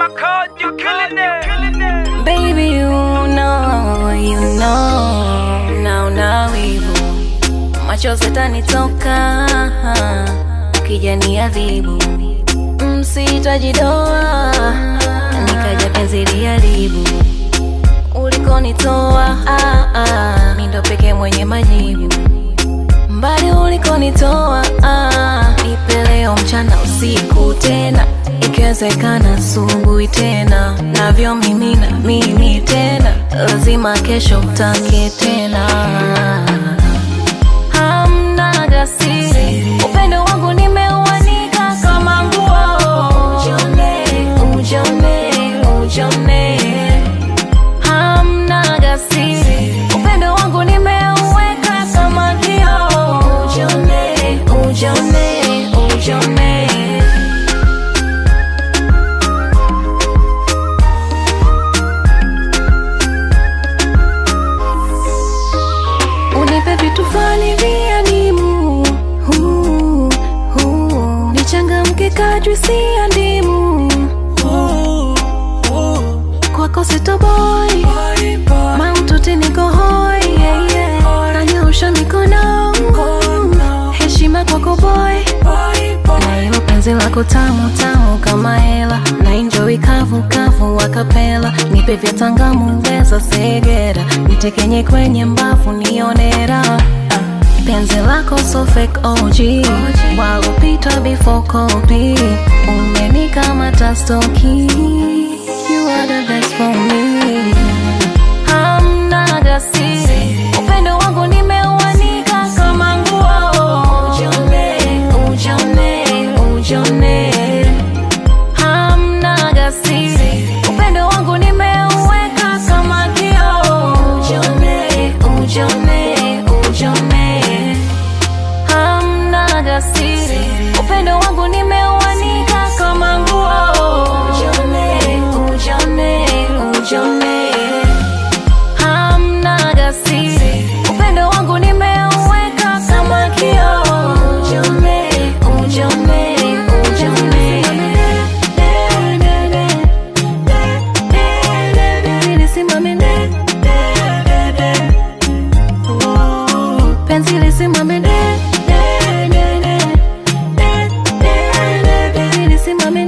my code, you killing it. Baby, you know, you know, naona wivu, machozi yatanitoka ukija niadhibu, msitajidoa nikaja penzi liharibu ulikonitoa, ah, ah, mi ndo pekee mwenye majibu mbali ulikonitoa, ah, nipe leo mchana usiku tena, ikiwezekana asubuhi tena, navyo mimi na mimi tena, lazima kesho utake tena. Hamna gasiri, upendo wangu nimeuanika kama nguo, ujone, ujone, ujone hamna gasiri, upendo wangu nimeuweka kama kioo. Ujone, ujone, ujone. Unipe vitu fulani vya nimu, huu, huu. nichangamke kadri si ya ndimu kwako sitoboy maututi niko hoi yeah, yeah. nanyoosha mikono heshima kwako boy na hilo penzi lako tamu tamu kama hela na enjoy kavu kavu wakapela nipe vya tangamu weza segera nitekenye kwenye mbavu nionera penzi lako so fake OG walopita before copy umenikamata stoki you are the best for me hamna gasiri upendo wangu nimeuanika kama nguo ujone ujone ujone hamna gasiri upendo wangu nimeuweka kama kioo ujone ujone ujone hamna gasiri upendo wangu nimeuanika kama nguo ujone ujone ujone hamna gasiri upendo wangu nimeuweka kama kioo ujone ujone ujone Lisimame de, de, de, de. Oh, penzi lisimame de, de, de, de, de, de, de, de. Lisimame